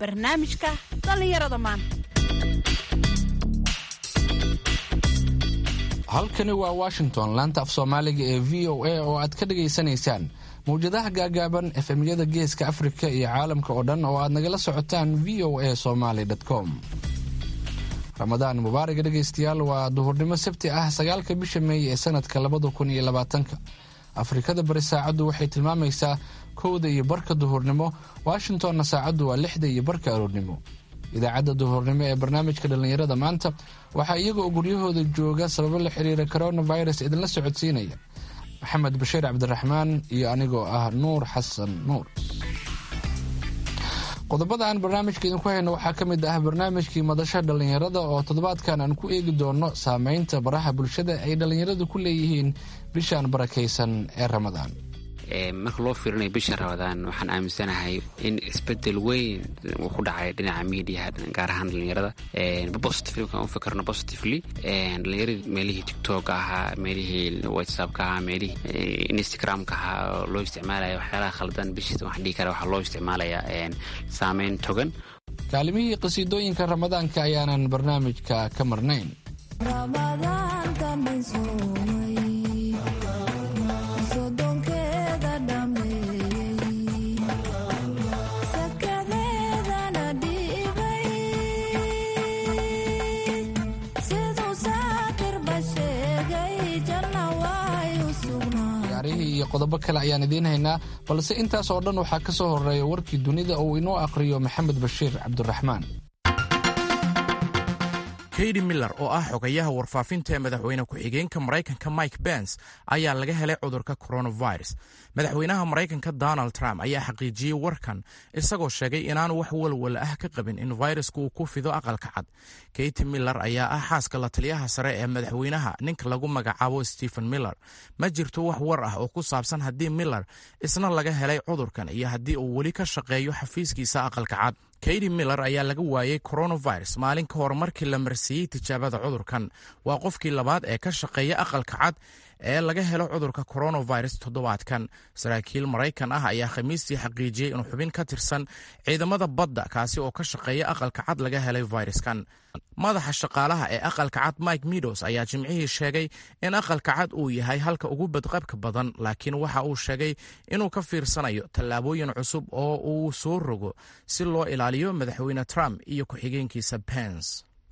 barnaamijka dhallinyarada maanta halkani waa washington laanta af soomaaliga ee v o a oo aad ka dhagaysanaysaan mawjadaha gaagaaban efemyada geeska afrika iyo caalamka oo dhan oo aad nagala socotaan v o a somaly com ramadaan mubaaraga dhegaystayaal waa duhurnimo sabti ah sagaalka bisha meey ee sanadka labada kun iyo labaatanka afrikada bari saacaddu waxay tilmaamaysaa kowda iyo barka duhurnimo washingtonna saacaddu waa lixda iyo barka aroornimo idaacadda duhurnimo ee barnaamijka dhallinyarada maanta waxaa iyaga oo guryahooda jooga sababo la xiriira coronavirus idinla socodsiinaya maxamed bashiir cabdiraxmaan iyo anigoo ah nuur xasan nuur qodobada aan barnaamijka idinku hayno waxaa ka mid ah barnaamijkii madasha dhallinyarada oo toddobaadkan aan ku eegi doono saameynta baraha bulshada ay dhallinyaradu ku leeyihiin bishaan barakaysan ee ramadaan marka loo fiirinayo bisha ramadaan waxaan aaminsanahay in isbedel weyn uu ku dhacay dhinaca mediaha gaar ahaan dhalinyarada positively markaan u fikirno positively dhalinyaradii meelihii tiktok ahaa meelihii whatsappka ahaa meelihii instagramka ahaa oo loo isticmaalaya waxyaalaha khaldan bishiisa waxaan dhihi kara waxaa loo isticmaalayaa saameyn togan kaalimihii qasiidooyinka ramadaanka ayaanan barnaamijka ka marnayn iyo qodobo kale ayaan idiin haynaa balse intaas oo dhan waxaa ka soo horeeya warkii dunida uu inoo aqhriyo maxamed bashiir cabdiraxmaan keydi miller oo ah xogayaha warfaafinta ee madaxweyne ku-xigeenka maraykanka mike bens ayaa laga helay cudurka coronavirus madaxweynaha maraykanka donald trump ayaa xaqiijiyey warkan isagoo sheegay inaanu wax walwal ah ka qabin in fayrasku uu ku fido aqalka cad keyti miller ayaa ah xaaska la taliyaha sare ee madaxweynaha ninka lagu magacaabo stephen miller ma jirto wax war ah oo ku saabsan haddii miller isna laga helay cudurkan iyo haddii uu weli ka shaqeeyo xafiiskiisa aqalka cad keydi miller ayaa laga waayey coronavirus maalin ka hor markii la marsiiyey tijaabada cudurkan waa qofkii labaad ee ka shaqeeya aqalka cad ee laga helo cudurka coronavirus toddobaadkan saraakiil maraykan ah ayaa khamiistii xaqiijiyey in xubin ka tirsan ciidamada badda kaasi oo ka shaqeeya aqalka cad laga helay fayraskan madaxa shaqaalaha ee aqalka cad mike meadows ayaa jimcihii sheegay in aqalka cad uu yahay halka ugu badqabka badan laakiin waxa uu sheegay inuu ka fiirsanayo tallaabooyin cusub oo uu soo rogo si loo ilaaliyo madaxweyne trump iyo ku-xigeenkiisa pens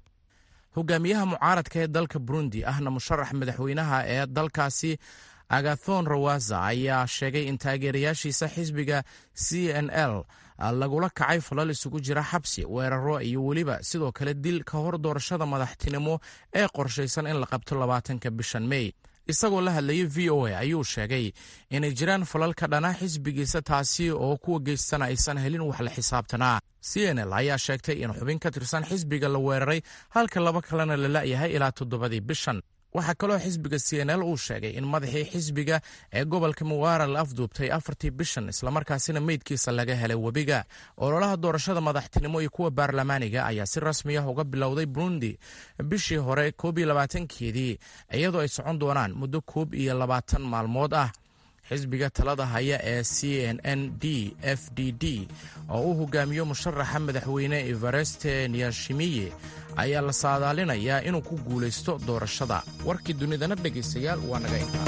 hogaamiyaha mucaaradka ee dalka burundi ahna musharax madaxweynaha ee dalkaasi agathon rawaza ayaa sheegay in taageerayaashiisa xisbiga c n l lagula kacay falal isugu jira xabsi weeraro iyo weliba sidoo kale dil ka hor doorashada madaxtinimo ee qorshaysan in la qabto labaatanka bishan mey isagoo la hadlayay v o a ayuu sheegay inay jiraan falal ka dhana xisbigiisa taasi oo kuwa geystana aysan helin wax la xisaabtanaa c n l ayaa sheegtay in xubin ka tirsan xisbiga la weeraray halka laba kalena la la'yahay ilaa toddobadii bishan waxaa kaloo xisbiga c n l uu sheegay in madaxii xisbiga ee gobolka muwaara la afduubtay afartii bishan islamarkaasina meydkiisa laga helay webiga ololaha doorashada madaxtinimo iyo kuwa baarlamaaniga ayaa si rasmi ah uga bilowday burundi bishii hore koob iyo labaatankeedii iyadoo ay socon doonaan muddo koob iyo labaatan maalmood ah xisbiga talada haya ee c n n d f d d oo uu hogaamiyo musharaxa madaxweyne evareste niyashimiye ayaa la saadaalinayaa inuu ku guulaysto doorashada warkii dunidana dhegaystayaal waa naga intaa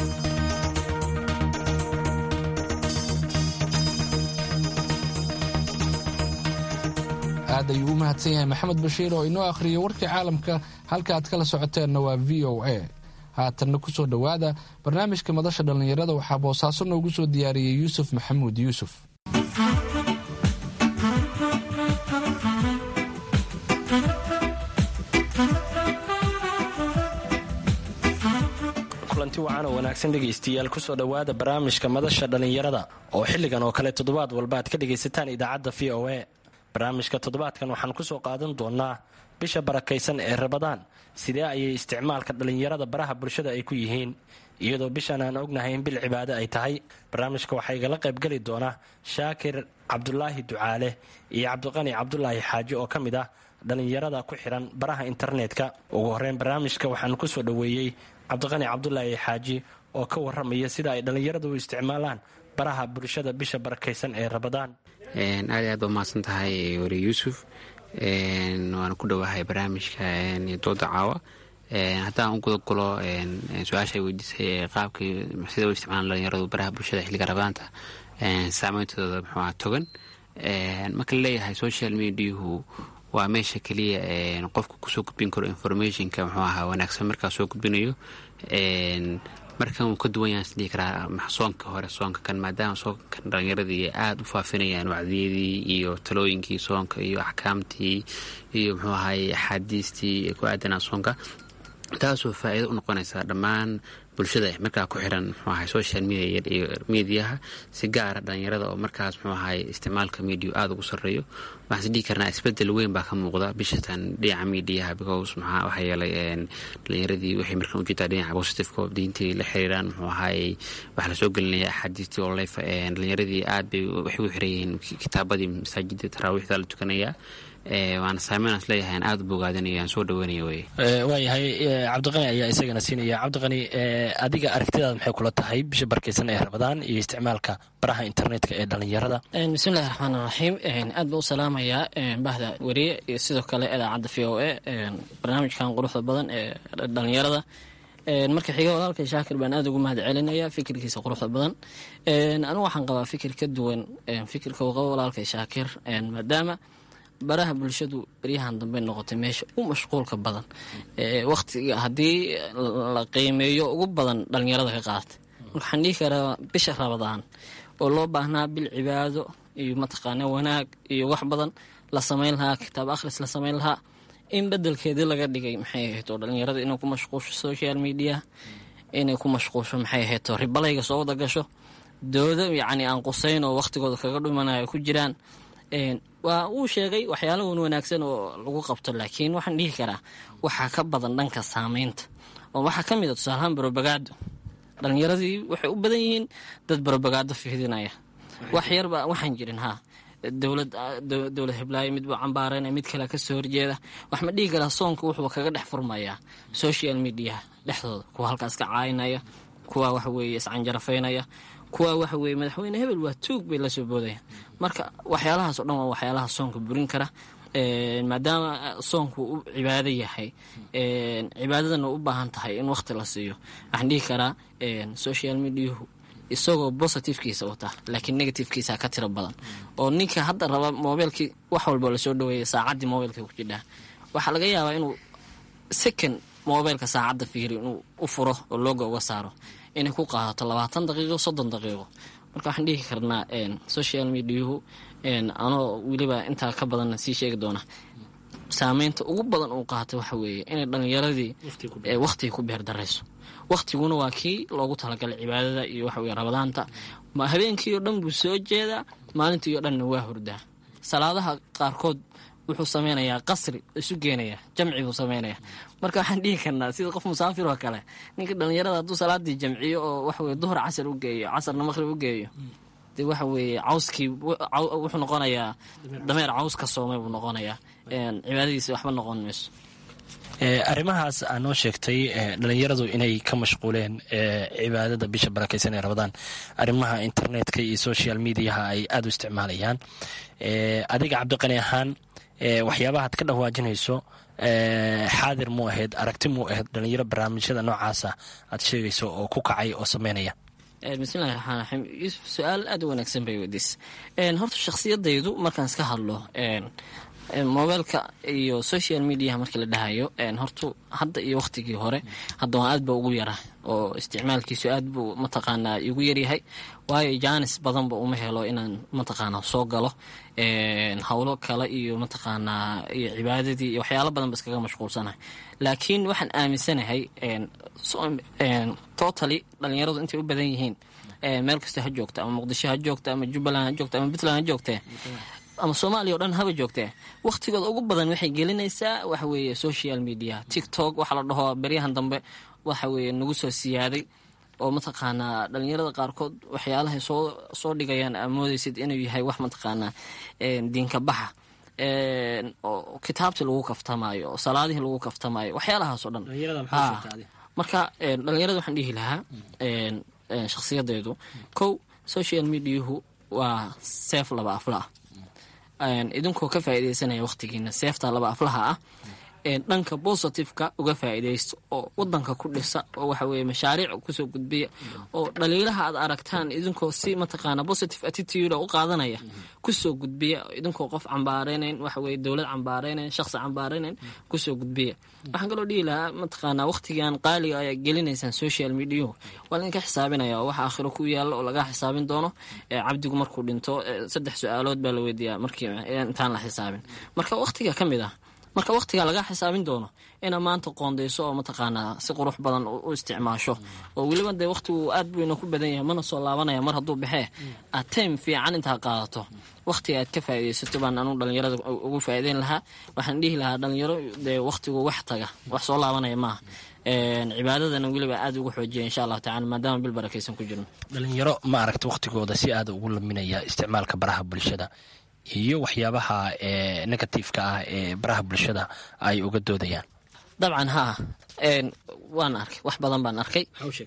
aad ayuu u mahadsan yahay maxamed bashiir oo inoo akhriyay warkii caalamka halka aad kala socoteenna waa v o a haatanna ku soo dhowaada barnaamijka madasha dhallinyarada waxaa boosaaso noogu soo diyaariyey yuusuf maxamuud yuusuf kulanti wacan oo wanaagsan dhegaystayaal kusoo dhowaada barnaamijka madasha dhallinyarada oo xilligan oo kale toddobaad walba aad ka dhegaysataan idaacadda v o a barnaamijka toddobaadkan waxaan kusoo qaadan doonaa bisha barakaysan ee rabadaan sidee ayay isticmaalka dhallinyarada baraha bulshada ay ku yihiin iyadoo bishan aan ognahay in bil cibaado ay tahay barnaamijka waxaa igala qaybgeli doona shaakir cabdulaahi ducaale iyo cabdiqani cabdulaahi xaaji oo ka mid ah dhallinyarada ku xiran baraha internetka ugu horeyn barnaamijka waxaan kusoo dhoweeyey cabdiqani cabdulaahi xaaji oo ka waramaya sida ay dhallinyaradu u isticmaalaan baraha bulshada bisha barakaysan ee rabadaan aad aad ba mahadsan tahay wari yuusuf waana ku dhowahay barnaamijka dooda caawa haddaan u gudagalo su-aasha ay weydiisay ee qaabkii sida u isticmaalan dhalinyaradu baraha bulshada xilliga rabadaanta saameyntooda muxuuha togan marka laleeyahay social mediahu waa meesha keliya qofka kusoo gudbin karo informationka muxuu ahaa wanaagsan markaa soo gudbinayo markan uu ka duwan yahan isdhihi karaa soonka hore soonka kan maadaama soonkan dhalinyaradii aada u faafinayaan wacdiyadii iyo talooyinkii soonka iyo axkaamtii iyo muxuu ahaye axaadiistii ku aadanaa soonka taasoo faa-iido u noqonaysa dhammaan bulshada markaa ku xiran muxuu ahay social media iyo mediaha si gaara dhalinyarada oo markaas muxuu ahay isticmaalka media aada ugu sarreeyo waxaan is dhihi karnaa isbedel weyn baa ka muuqda bishatan dhinaca mediaha because maxaa waxaa yeelay dhalinyaradii waxay markaan ujeedaa dhinaca positiveka diintii la xiriiraan muxuu ahay waxaa lasoo gelinaya axaadiistii oo lefa dhalinyaradii aad bay waxay u xiran yihiin kitaabadii masaajida taraawiixda la tukanaya waana saameyn as leeyahay aan aada u bogaadinaya aan soo dhaweynaya wey waayahay cabdiqani ayaa isagana siinaya cabdiqani adiga aragtidaada maxay kula tahay bisha barkeysan ee rabadaan iyo isticmaalka baraha internetka ee dhalinyarada bismillahi raxmaan raxiim aad baa u salaamayaa bahda weriye iyo sidoo kale idaacadda v o a barnaamijkan quruxda badan ee dhalinyarada marka xiga walaalka shaakir baan aada ugu mahad celinaya fikirkiisa quruxda badan anigu waxaan qabaa fikir ka duwan fikirka uu qabo walaalka shaakir maadaama baraha bulshadu beryahan dambe noqotay meesha u mashquulka badan waqtiga haddii la qiimeeyo ugu badan dhalinyarada ka qaatay marka waxaan dhihi karaa bisha rabadaan oo loo baahnaa bil cibaado iyo mataqaana wanaag iyo wax badan la samayn lahaa kitaab akhris la samayn lahaa in bedelkeedii laga dhigay maxay ahayd oo dhalinyarada inay ku mashquusho social media inay ku mashquusho maxay ahayd oo ribalayga soo wada gasho doodo yacni aan qusayn oo waqtigooda kaga dhumanayo ku jiraan waa uu sheegay waxyaalahan wanaagsan oo lagu qabto laakiin waxaan dhihi karaa waxaa ka badan dhanka saameynta oo waxaa ka mid a tusaalahaan barobagaado dhalinyaradii waxay u badan yihiin dad barobagaado fiidinaya wax yarba waxaan jirin haa dowlad dowlad hiblaayo midbuu cambaarana mid kale kasoo horjeeda wax ma dhihi karaa soonka wuxuu kaga dhex furmayaa social media dhexdooda kuwa halkaas ka caayinaya kuwa waxa weeye iscanjarafaynaya kuwa waxa weeye madaxweyne hebel waa tuug bay lasoo boodayaan marka waxyaalahaas o dhan waa waxyaalaha soonka burin kara maadaama soonku u cibaado yahay cibaadadana u baahan tahay in waqti la siiyo waxaan dhihi karaa social mediahu isagoo positivkiisa wata laakiin negativkiisa ka tiro badan oo ninka hadda raba mobilkii wax walba lasoo dhaweeya saacaddii mobilka ku jidhaa waxaa laga yaabaa inuu second mobilka saacadda fiiri inuu u furo oo looga uga saaro inay ku qaadato labaatan daqiiqo soddon daqiiqo marka waxaan dhihi karnaa social mediahu anoo weliba intaa ka badanna sii sheegi doona saameynta ugu badan uu qaatay waxa weeye inay dhalinyaradii waqtiga ku beerdarayso waqtiguna waa kii loogu talagalay cibaadada iyo waxa weye rabadaanta ma habeenkii oo dhan buu soo jeedaa maalintii oo dhanna waa hurdaa salaadaha qaarkood wuxuu sameynayaa qasri isu geenaya jamci buu sameynaya marka waxaan dhihi karnaa sida qof musaafir oo kale ninka dhalinyarada hadduu salaadii jamciyo oo waxaweye duhur casar u geeyo casarna maqhrib u geeyo de waxa weeye cawskii wuxuu noqonayaa dameer caws ka soomay buu noqonayaa cibaadadiisa waxba noqon mayso arrimahaas aa noo sheegtay dhalinyaradu inay ka mashquuleen cibaadada bisha barakeysan ee rabadaan arrimaha internetka iyo social mediaha ay aada u isticmaalayaan adiga cabdiqani ahaan waxyaabahaad ka dhawaajinayso xaadir mu ahayd aragti mu ahayd dhalinyaro barnaamijyada noocaasa aad sheegayso oo ku kacay oo sameynaya bismillahi raxmaan raxiim yuusuf su-aal aada u wanaagsan bay weydiis horta shakhsiyadaydu markaan iska hadlo mobilka iyo social mediaha markii la dhahayo hortu hadda iyo waqtigii hore hadda waan aad ba ugu yara oo isticmaalkiisu aad buu mataqaanaa igu yaryahay waayo jaanis badanba uma helo inaan mataqaanaa soo galo howlo kale iyo mataqaanaa iyo cibaadadii iyo waxyaalo badan ba iskaga mashquulsanahay laakiin waxaan aaminsanahay totally dhalinyaradu intay u badan yihiin meel kasta ha joogta ama muqdisho ha joogta ama jubbaland ha joogta ama puntland ha joogtee ama soomaaliya o dhan haba joogtee wakhtigooda ugu badan waxay gelinaysaa waxa weeye social media tiktok waxaa la dhaho beryahan dambe waxa weeye nagu soo siyaaday oo mataqaanaa dhalinyarada qaarkood waxyaalahay soo soo dhigayaan aa moodeysid inuu yahay wax mataqaanaa diinka baxa oo kitaabtii lagu kaftamaayo oo salaadihii lagu kaftamaayo waxyaalahaas oo dhan marka dhalinyarada waxaan dhihi lahaa shakhsiyadeedu kow social mediahu waa seef laba afla ah idinkoo ka faa'iidaysanaya wakhtigiina seefta laba aflaha ah dhanka positiveka uga faa'iidaysto oo wadanka ku dhisa oo waxa weye mashaariic kusoo gudbiya oo dhaliilaha aad aragtaan idinkoo si mataqaana positive attitude u qaadanaya kusoo gudbiya idinkoo qof cambaareynayn waxa weye dowlad cambaareynayn shaqsi cambaareynayn kusoo gudbiya waxaan kaloo dhihi lahaa mataqaana wakhtigan qaaliga ayaa gelinaysaan social mediahu waa laydinka xisaabinaya oo waxa aakhiro ku yaalla oo laga xisaabin doono cabdigu markuu dhinto saddex su-aalood baa la weydiiyaa markii intaan la xisaabin marka wakhtiga ka mid ah marka wakhtiga laga xisaabin doono inaa maanta qoondayso oo mataqaanaa si qurux badan u isticmaasho oo weliba dee wakhtigu aad buyna ku badan yahay mana soo laabanaya mar hadduu baxee aad time fiican intaa qaadato wakhtiga aad ka faa'iidaysato baan anugu dhalinyarada ugu faa'iideyn lahaa waxaan dhihi lahaa dhalinyaro dee wakhtigu wax taga wax soo laabanaya maaha cibaadadana weliba aad ugu xoojiya insha allahu tacala maadaama bil barakaysan ku jirno dhalinyaro ma aragta wakhtigooda si aada ugu laminaya isticmaalka baraha bulshada iyo waxyaabaha negatifeka ah ee baraha bulshada ay uga doodayaan dabcan haa waan arkay wax badan baan arkay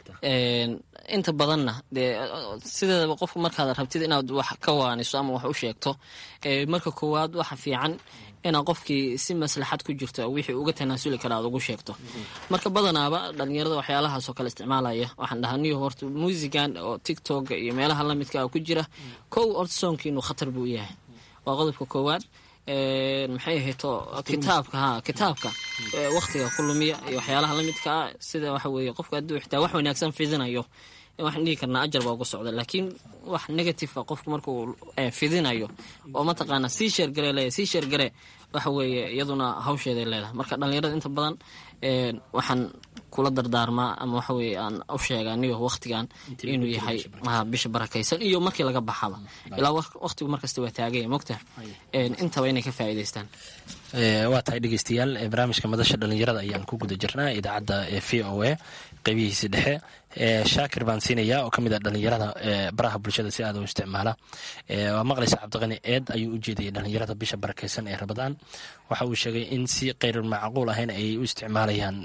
inta badanna dee sideedaba qofku markaad rabtid inaad wax ka waaniso ama wax u sheegto marka koowaad waxa fiican inaad qofkii si maslaxad ku jirto wixii uga tanaasuli kara aad ugu sheegto marka badanaaba dhalinyarada waxyaalahaasoo kale isticmaalaya waxaan dhahaa niyo horta muusigan oo tictoka iyo meelaha lamidka ku jira kow horta soonkiinu khatar buu yahay waa qodobka koowaad maxay ahayto kitaabka ha kitaabka wakhtiga ku lumiya iyo waxyaalaha lamidka ah sida waxa weeye qofka hadduu xitaa wax wanaagsan fidinayo waxaan dhihi karnaa ajar baa uga socda laakiin wax negative a qofku markuu fidinayo oo mataqaana sii sheergare leeya sii sheergare waxa weeye iyaduna hawsheeday leedahay marka dhalinyarada inta badan waxaan kula dardaarmaa ama waxa weye aan u sheega anigo wakhtigan inuu yahay bisha barakaysan iyo markii laga baxaba ilaa wakhtigu markasta waa taagaya mogta intaba inay ka faa'iidaystaan waa tahay dhegeystayaal barnaamijka madasha dhalinyarada ayaan ku guda jirnaa idaacadda v o a qeybihiisi dhexe shaakir baan siinaya oo kamid a dhalinyarada baraha bulshada si aad u isticmaala waa maqlaysa cabdiqani eed ayuu u jeedayay dhalinyarada bisha barakeysan ee rabadaan waxa uu sheegay in si keyr macquul ahayn ay u isticmaalayaan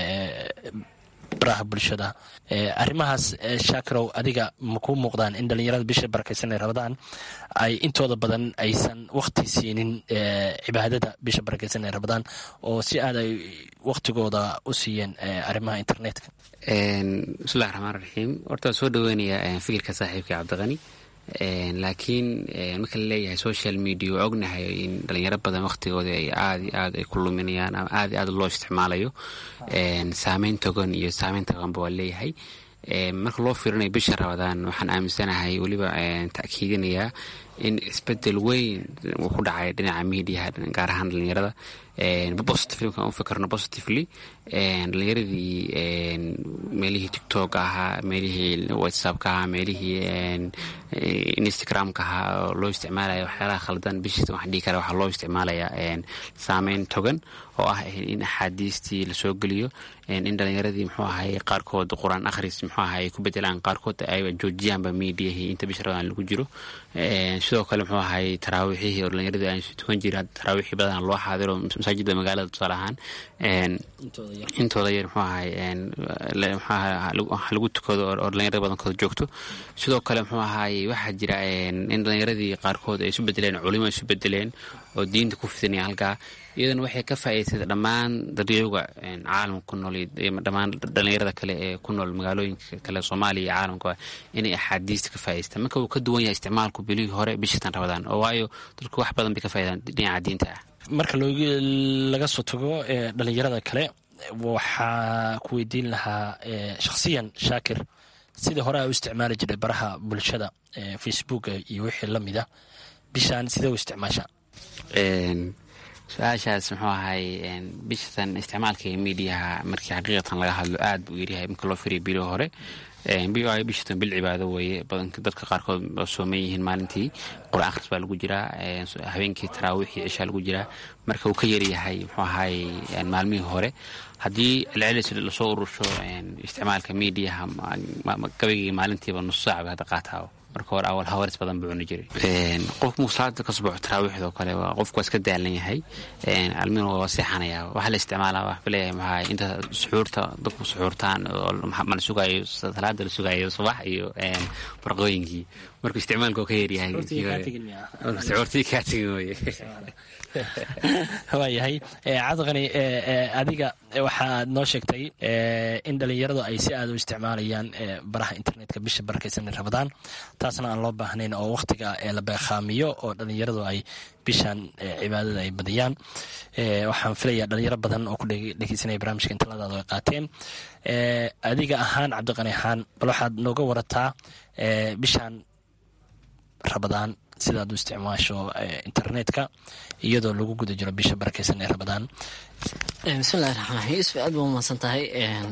baraha bulshada arrimahaas shaakirow adiga ma kuu muuqdaan in dhalinyarada bisha barakeysan ee rabadaan ay intooda badan aysan wakhti siinin cibaadada bisha barakeysan ee rabadaan oo si aad ay wakhtigooda u siiyeen arrimaha internetka bismillahi raxmaan raxiim horta waa soo dhaweynaya fikirka saaxiibka cabdiqani laakiin marka la leeyahay social media waa ognahay in dhalinyaro badan wakhtigooda ay aad iyo aad ay ku luminayaan ama aad iyo aad loo isticmaalayo saameyn togan iyo saameyn toganba waa leeyahay marka loo fiirinayo bisha rabadaan waxaan aaminsanahay weliba ta'kiidinayaa in isbedel weyn uu ku dhacay dhinaca mediaha gaar ahaan dhalinyarada positively markaan u fikirno positively dhalinyaradii meelihii tiktok ahaa meelihii whatsappka ahaa meelihii instagramka ahaa oo loo isticmaalaya waxyaalaha khaldan bishiis waxaan dhihi kara waxaa loo isticmaalayaa saameyn togan oo ah in axaadiistii lasoo geliyo in dhalinyaradii muxuu ahay qaarkood qur-aan akhris muxuu ahay ay ku bedelaan qaarkood ay joojiyaanba mediahii inta bisha rabadaan lagu jiro sidoo kale muxuu ahay taraawiixihii oo dhalinyaradii aan tukan jirin taraawiixii badan loo xaadiro masaajidda magaalada tusaale ahaan intooda yar muxuu ahay mxuaha lagu tukado oo dhalinyarada badankooda joogto sidoo kale muxuu ahay waxaa jira in dhalinyaradii qaarkood ay isu bedeleen culimo isu bedeleen oo diinta ku fidinaya halkaa iyaduna waxay ka faa'iidaysay dhammaan dadyooga caalamka ku nool dhammaan dhalinyarada kale ee ku nool magaalooyinka kale soomaaliya iyo caalamkaba inay axaadiista ka faa'idaystaan marka uu ka duwan yahay isticmaalku bilihii hore bishatan rabadaan oo waayo dadku wax badan bay ka faaidaan dhinaca diinta ah marka laga soo tago dhalinyarada kale waxaa ku weydiin lahaa shakhsiyan shaakir sidii hore a u isticmaali jiray baraha bulshada facebooka iyo wixii lamid a bishaan sidee u isticmaasha su-aashaas muxuu ahay bishatan isticmaalka mediaha markii xaqiiqatan laga hadlo aad buu yaryahay marka loo firiya bilii hore bishatan bil cibaado weeye badanka dadka qaarkood oo sooman yihiin maalintii qur-aan akhris baa lagu jiraa habeenkii taraawiixii cishaa lagu jiraa marka uu ka yaryahay muxuu ahay maalmihii hore haddii celcelis lasoo urursho isticmaalka mediaha gabaygii maalintiiba nus saac bay hadda qaataa marka hore awal hawaris badan buu cuni jiray qofku markuu salaada ka subaxo taraawiixdoo kale qofku waa iska daalan yahay almin waa seexanaya waxaa la isticmaalaa waxba leeyahay maxaa inta suxuurta dadku suxuurtaan oo mala sugaayo salaada la sugaayo subax iyo barqooyinkii markuu isticmaalka ka yaryahay hortii kaa tegin weye waayahay cabdiqani adiga waxaad noo sheegtay in dhalinyaradu ay si aada u isticmaalayaan baraha internetka bisha barakaysan rabadaan taasna aan loo baahnayn oo wakhtiga la beekhaamiyo oo dhalinyaradu ay bishan cibaadada ay badiyaan waxaan filayaa dhalinyaro badan oo ku dhegeysanaya barnaamijka intaladaadu ay qaateen adiga ahaan cabdiqani ahaan bal waxaad nooga warataa bishan rabadaan sidaad u isticmaasho internetka iyadoo lagu guda jiro bisha barakeysan ee rabadaan bismillahi raxmaan raxiim isfi aad baa umahadsan tahay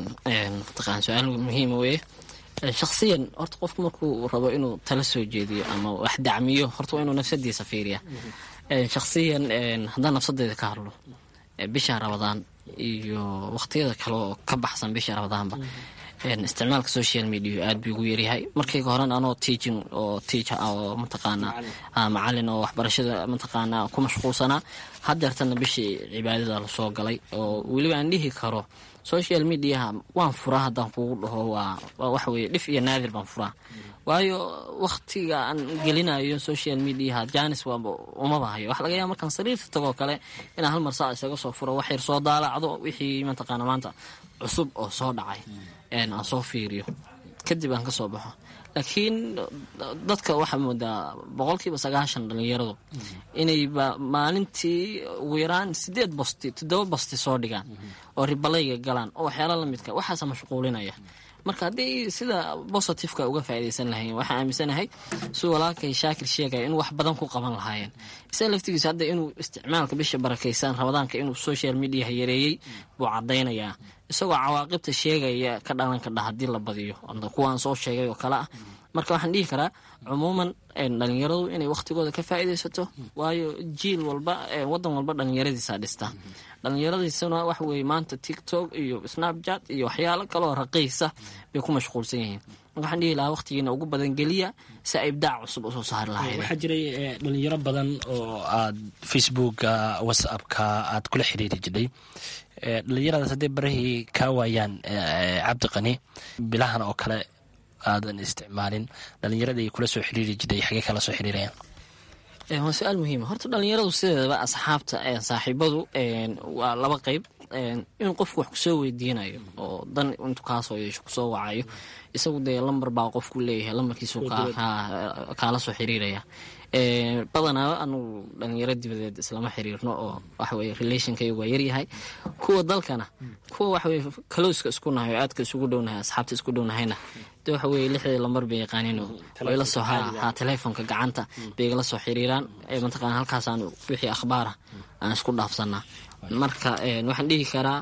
mataqaan su-aal muhiima weye shaksiyan horta qofku markuu rabo inuu tala soo jeediyo ama wax dacmiyo horta waa inuu nafsadiisa fiiriya shaksiyan haddaan nafsadeeda ka hadlo bisha rabadaan iyo waqtiyada kale oo ka baxsan bisha rabadaanba isticmaalka social media aad buu ugu yaryahay markayga horen anoo teaching oo teacher ah oo mataqaana macalin oo waxbarashada mataqaana ku mashquulsanaa hadeertana bishii cibaadada lasoo galay oo weliba aan dhihi karo social mediaha waan furaa haddaan kugu dhaho waa waxa weye dhif iyo naadir baan furaa waayo waktiga aan gelinayo social mediaha janis waaba umaba hayo waxa laga yaaba markaan sariirta tagoo kale inaan hal mar saa isaga soo furo wax yar soo daalacdo wixii mataqaana maanta cusub oo soo dhacay aan soo fiiriyo kadib aan ka soo baxo laakiin dadka waxaa moodaa boqolkiiba sagaashan dhalinyaradu inayba maalintii ugu yaraan sideed bosti toddoba bosti soo dhigaan oo ribalayga galaan oo waxyaala lamidka waxaasa mashquulinaya marka haddii sida bositifeka uga faaideysan lahayn waxaan aaminsanahay si walaalkay shaakir sheegaya in wax badan ku qaban lahaayeen isaga laftigiisa hadda inuu isticmaalka bisha barakeysan rabadaanka inuu social mediaha yareeyey buu cadaynayaa isagoo cawaaqibta sheegaya ka dhalan kadha haddii la badiyo kuwaan soo sheegay oo kale ah marka waxaan dhihi karaa cumuuman dhalinyaradu inay wakhtigooda ka faa'iidaysato waayo jiil walba wadan walba dhalinyaradiisa dhista dhalinyaradiisuna waxa weye maanta tiktok iyo snapchat iyo waxyaalo kaleoo raqiisa bay ku mashquulsan yihiin marka waxaan dhihi lahaa wakhtigiina ugu badan geliya si ay ibdaac cusub usoo saari lahayd waxaa jiray dhalinyaro badan oo aad facebooka whatsappka aad kula xiriiri jidhay dhalinyaradaas hadday barahii kaa waayaan cabdiqani bilahan oo kale aadan isticmaalin dhalinyaradii kula soo xiriiri jiray xagee kala soo xiriirayaan waa su-aal muhiima horta dhalinyaradu sideedaba asxaabta saaxiibadu waa laba qeyb in qofku wax kusoo weydiinayo oo dan intuu kaasoo yeesho kusoo wacayo isagu dee lamber baa qofku leeyahay lambarkiisu kaala soo xiriiraya badanaa anugu dhalinyaro dibadeed islama xiriirno oo waxaweye relationkaygu waa yaryahay kuwa dalkana kuwa waxaweye kalowska isku nahay oo aadka isugu dhownahay asxaabta isku dhownahayna de waxa weye lixdii lambar bay yaqaaniino way la soo ha teleefonka gacanta bay igala soo xiriiraan mataqana halkaasaan wixii akhbaara aan isku dhaafsanaa marka waxaan dhihi karaa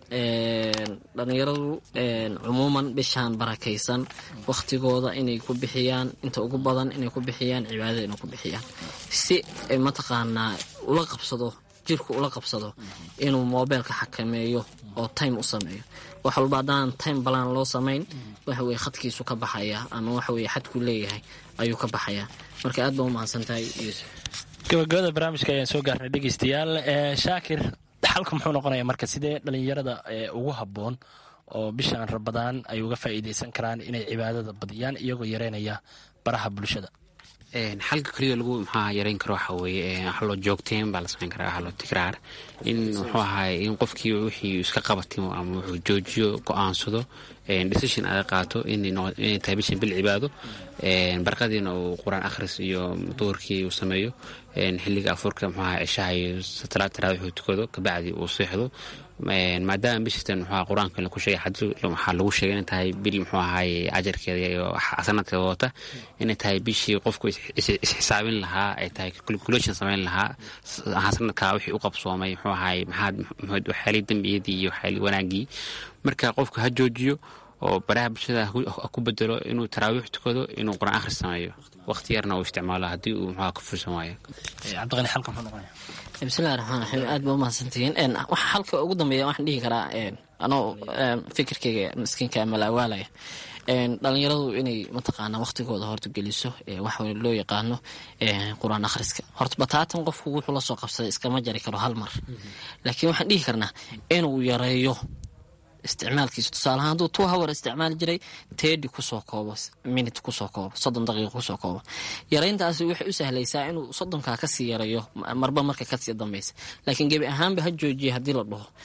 dhalinyaradu cumuuman bishaan barakaysan wakhtigooda inay ku bixiyaan inta ugu badan inay ku bixiyaan cibaadada inay ku bixiyaan si mataqaanaa ula qabsado jirku ula qabsado inuu moobeelka xakameeyo oo time u sameeyo wax walba haddaan time balaan loo samayn waxaweye khadkiisu ka baxaya ama waxaweye xadku leeyahay ayuu ka baxayaa marka aad baa umahadsantahay yuusuf gabagabada barnaamijka ayaan soo gaarnay dhegeystayaal shaakir xalka muxuu noqonaya marka sidee dhalinyarada ugu habboon oo bishaan rabadaan ay uga faa'iideysan karaan inay cibaadada badiyaan iyagoo yareynaya baraha bulshada xalka keliya lagu maxaa yareyn karo waxa weeye haloo joogteen baa la samayn karaa haloo tikraar in muxuu ahaay in qofkii wixii iska qabatimo ama wuxuu joojiyo go-aansado decision aada qaato inay tahay bishan bil cibaado barqadiina uu qur-aan akhris iyo duhurkii uu sameeyo xilliga afurka muxuu ahaa cishaha iyo salaad taraawixuu tukado kabacdi uu seexdo maadaama bishatan muxuu qur-aanka ku sheegay waxaa lagu sheegay inay tahay bil muxuu ahaay ajarkeeda iyo sanadkeeda wata inay tahay bishii qofku isxisaabin lahaa ay tahay calculation samayn lahaa sanadkaa wixii u qabsoomay muxuu ahaay maxaad waxyaalii dembiyadii iyo waxyaalii wanaagii marka qofku ha joojiyo oo baraha bulshada ku bedelo inuu taraawiix tukado inuu qur-aan akhris sameeyo waqti yarna uu isticmaalo haddii uu muxuu ka fursan waayo cabdiqani xalka muxuu noqonaya bismillahi raxmaan raxiim aad baa umahadsantihiin waxa halka ugu dambeeya waxaan dhihi karaa anoo fikirkayga miskiinka malaawaalaya dhalinyaradu inay mataqaana waqtigooda horta geliso waxa loo yaqaano qur-aan akhriska horta bataatan qofku wuxuu lasoo qabsaday iskama jari karo hal mar laakiin waxaan dhihi karnaa inuu yareeyo isticmaalkiisa tusaalahaan hadduu two hour isticmaali jiray tedi kusoo koobo minute kusoo koobo soddon daqiiqo kusoo koobo yarayntaasi waxay u sahlaysaa inuu soddonkaa kasii yarayo marba marka kasii dambeysa laakiin gebi ahaanba ha joojiya haddii la dhaho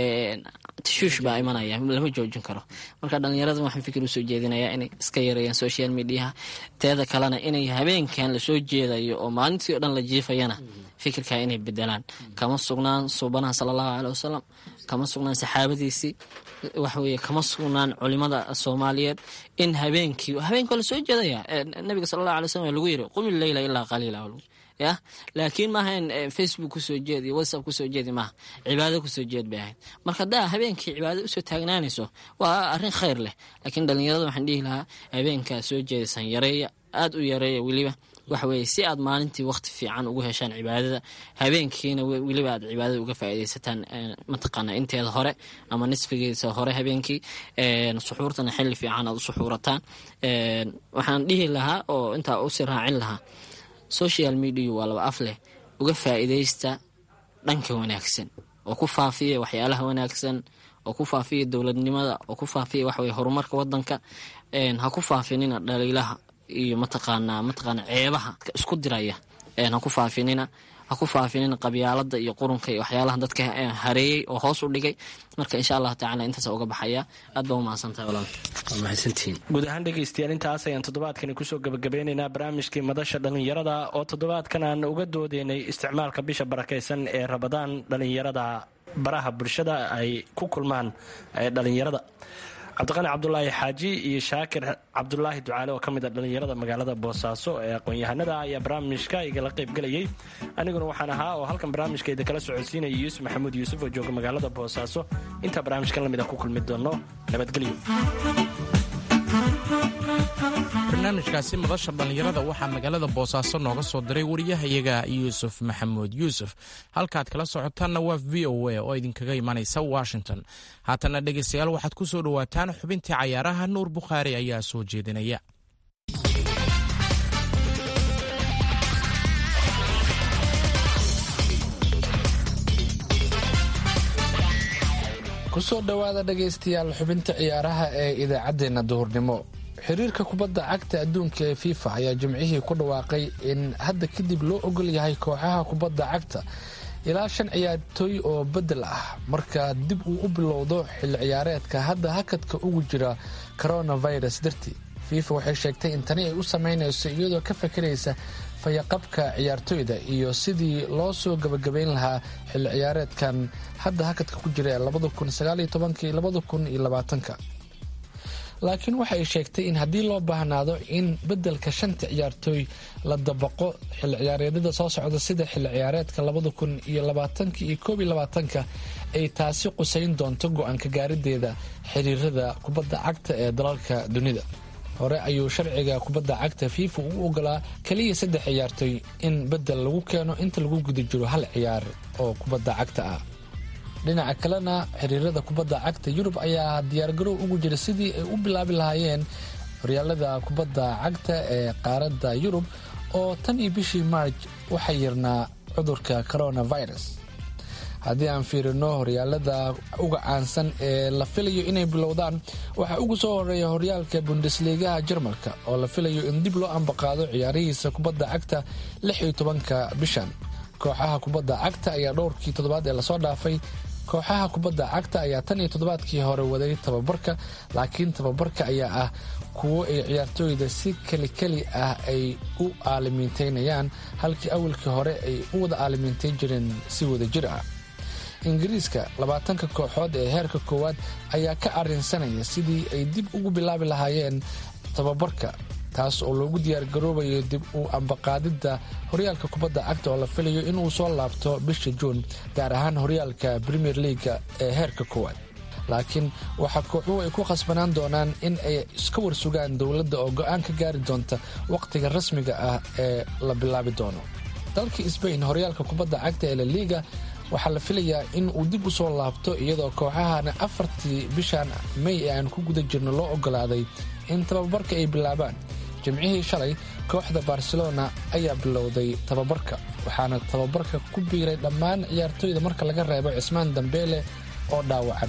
tashuush baa imanaya lama joojin karo marka dhalinyarada waxaan fikir usoo jeedinayaa inay iska yareeyaan social mediaha teeda kalena inay habeenkan lasoo jeedayo oo maalintii o dhan la jiifayana fikirkaa inay bedelaan kama sugnaan suubanaha sala allahu caleh wasalam kama sugnaan saxaabadiisii waxaweye kama sugnaan culimada soomaaliyeed in habeenkii habeenkii lasoo jeedaya nabiga sala allahu alay slam lagu yiri qumi leyla ilaa qaliila ya laakiin maaha in facebook kusoo jeed iyo whatsapp kusoo jeedi maaha cibaado kusoo jeed bay ahayd marka haddaa habeenkii cibaado usoo taagnaanayso waa arrin khayr leh laakiin dhalinyarada waxaan dhihi lahaa habeenkaa soo jeedaysan yareeya aada u yareeya weliba waxaweye si aad maalintii waqti fiican ugu heshaan cibaadada habeenkiina weliba aad cibaadada uga faaideysataan mataqaana inteeda hore ama nisfigiisa hore habeenkii suxuurtana xili fiican aad u suxuurataan waxaan dhihi lahaa oo intaa usii raacin lahaa social media waa laba af leh uga faa'iideysta dhanka wanaagsan oo ku faafiya waxyaalaha wanaagsan oo ku faafiya dowladnimada oo ku faafiya waxaweye horumarka wadanka ha ku faafinina dhaliilaha iyo mataqaanaa mataqaana ceebaha isku diraya ha ku faafinina ha ku faafinina qabyaalada iyo qurunka iyo waxyaalaha dadka hareeyey oo hoos u dhigay marka insha allahu tacala intaas uga baxaya aad baa umahadsantahay walaal waa mahadsantihiin guud ahaan dhegaystayaal intaas ayaan toddobaadkani kusoo gabagabeynaynaa barnaamijkii madasha dhallinyarada oo toddobaadkan aan uga doodeynay isticmaalka bisha barakaysan ee rabadaan dhallinyarada baraha bulshada ay ku kulmaan dhallinyarada cabdiqani cabdulaahi xaaji iyo shaakir cabdulaahi ducaale oo ka mid a dhallinyarada magaalada boosaaso ee aqoon-yahanada ayaa barnaamijka igala qaybgelayay aniguna waxaan ahaa oo halkan barnaamijkeeda kala socodsiinaya yuusuf maxamuud yuusuf oo jooga magaalada boosaaso intaa barnaamijkan lamid a ku kulmi doono nabadgelyo barnaamijkaasi madasha dhallinyarada waxaa magaalada boosaaso nooga soo diray wariyahayaga yuusuf maxamuud yuusuf halkaad kala socotaanna waa v o a oo idinkaga imanaysa washington haatana dhegaystayaal waxaad ku soo dhowaataan xubintii cayaaraha nuur bukhaari ayaa soo jeedinaya kusoo dhowaada dhegaystayaal xubinta ciyaaraha ee idaacaddeenna duhurnimo xiriirka kubadda cagta adduunka ee fifa ayaa jimcihii ku dhawaaqay in hadda kadib loo ogol yahay kooxaha kubadda cagta ilaa shan ciyaartooy oo beddel ah marka dib uu u bilowdo xilli ciyaareedka hadda hakadka ugu jira coronavirus dartii fifa waxay sheegtay in tani ay u sameynayso iyadoo ka fakaraysa fayaqabka ciyaartooyda iyo sidii loo soo gabagabayn lahaa xilli ciyaareedkan hadda hakadka ku jira laakiin waxa ay sheegtay in haddii loo baahnaado in beddelka shanta ciyaartooy la dabaqo xilli ciyaareedyada soo socda sida xilli ciyaareedka labada kun iyo labaatanka iyo koob iyo labaatanka ay taasi qusayn doonto go-aanka gaarideeda xiriirada kubadda cagta ee dalalka dunida hore ayuu sharciga kubadda cagta fifa u ogolaa keliya saddex ciyaartooy in beddel lagu keeno inta lagu guda jiro hal ciyaar oo kubadda cagta ah dhinaca kalena xiriirada kubadda cagta yurub ayaa diyaargarow ugu jira sidii ay u bilaabi lahaayeen horyaalada kubadda cagta ee qaaradda yurub oo tan iyo bishii maarj waxaa yirnaa cudurka coronavirus haddii aan fiirino horyaalada uga caansan ee la filayo inay bilowdaan waxaa ugu soo horeeya horyaalka bundesligaha jarmalka oo la filayo in dib loo ambaqaado ciyaarihiisa kubadda cagta lix iyo tobanka bishan kooxaha kubadda cagta ayaa dhowrkii toddobaad ee lasoo dhaafay kooxaha kubadda cagta ayaa tan iyo toddobaadkii hore waday tababarka laakiin tababarka ayaa ah kuwo ay ciyaartooyda si kelikeli ah ay u aalimiinteynayaan halkii awalkii hore ay u wada aalimiinteyn jireen si wada jir ah ingiriiska labaatanka kooxood ee heerka koowaad ayaa ka arinsanaya sidii ay dib ugu bilaabi lahaayeen tababarka taas oo loogu diyaargaroobayo dib u ambaqaadidda horyaalka kubadda cagta oo la filayo inuu soo laabto bisha juun gaar ahaan horyaalka premier leaga ee heerka koowaad laakiin waxaa kooxuhu ay ku khasbanaan doonaan in ay iska warsugaan dowladda oo go-aan ka gaari doonta wakhtiga rasmiga ah ee la bilaabi doono dalka sbain horyaalka kubadda cagta ee laliga waxaa la filayaa in uu dib u soo laabto iyadoo kooxahana afartii bishan may ee aan ku guda jirno loo ogolaaday in tababarka ay bilaabaan jimcihii shalay kooxda barcelona ayaa bilowday tababarka waxaana tababarka ku biiray dhammaan ciyaartooyda marka laga reebo cismaan dambeele oo dhaawacan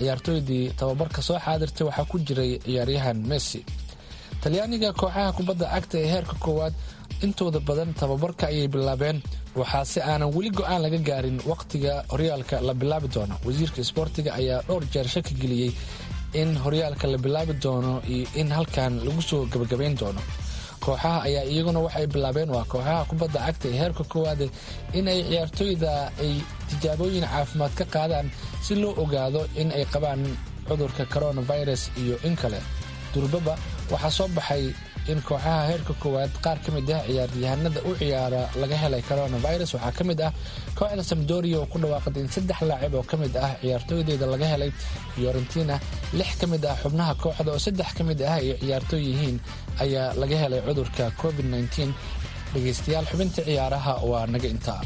ciyaartooydii tababarka soo xaadirtay waxaa ku jiray ciyaaryahan messi talyaaniga kooxaha kubadda cagta ee heerka koowaad intooda badan tababarka ayay bilaabeen waxaa si aanan weli go-aan laga gaarin wakhtiga horyaalka la bilaabi doono wasiirka isboortiga ayaa dhowr jeer shaki geliyey in horyaalka la bilaabi doono iyo in halkan lagu soo gebagabayn doono kooxaha ayaa iyaguna waxay bilaabeen waa kooxaha kubadda cagta ee heerka koowaade in ay ciyaartooyda ay tijaabooyin caafimaad ka qaadaan si loo ogaado in ay qabaan cudurka coronavirus iyo in kale durbaba waxaa soo baxay in kooxaha heerka koowaad qaar ka mid ah ciyaaryahanada u ciyaara laga helay coronavirus waxaa ka mid ah kooxda samdoria oo ku dhawaaqday in saddex laacib oo ka mid ah ciyaartooydeeda laga helay fiorentina lix ka mid ah xubnaha kooxda oo saddex ka mid ah ay ciyaartooy yihiin ayaa laga helay cudurka covid dhegaystayaal xubinta ciyaaraha waa naga intaa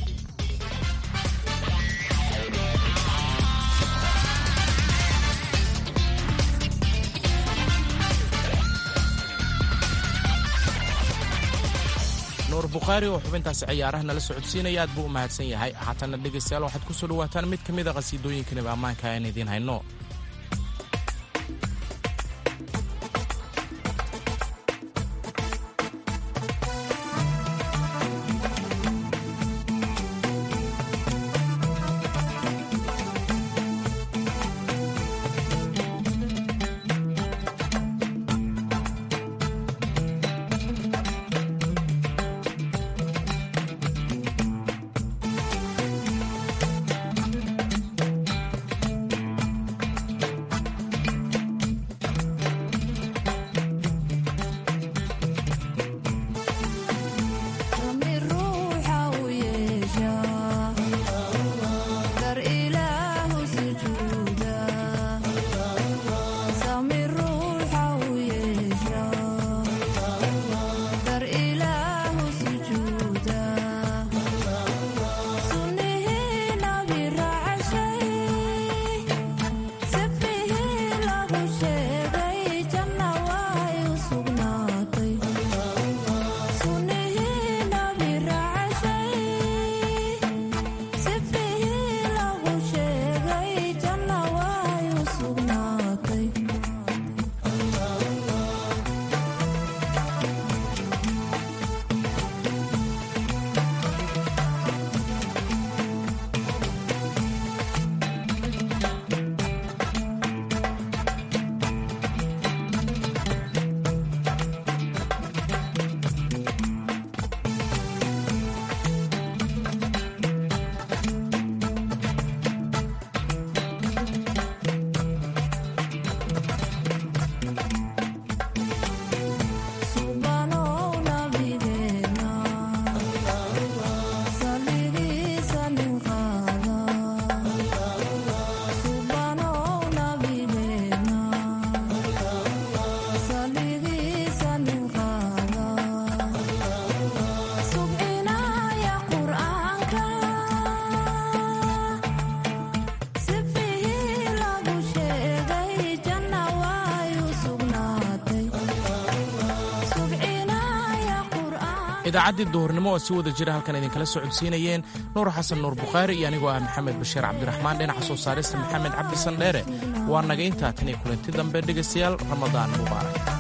nuur bukhaari oo xubintaasi ciyaaraha nala socodsiinaya aad buu u mahadsan yahay haatanna dhegaystayaal waxaad ku soo dhawaataan mid ka mid a qhasiidooyinkanaba ammaanka aan idiin hayno idaacaddii duhurnimo oo si wada jira halkan idinkala soo codsiinayeen nuur xasan nuur bukhaari iyo anigoo ah maxamed bashiir cabdiraxmaan dhinaca soo saarista maxamed cabdi sandheere waa naga intaa tan iyo kulanti dambe dhegaystayaal ramadaan mubaarak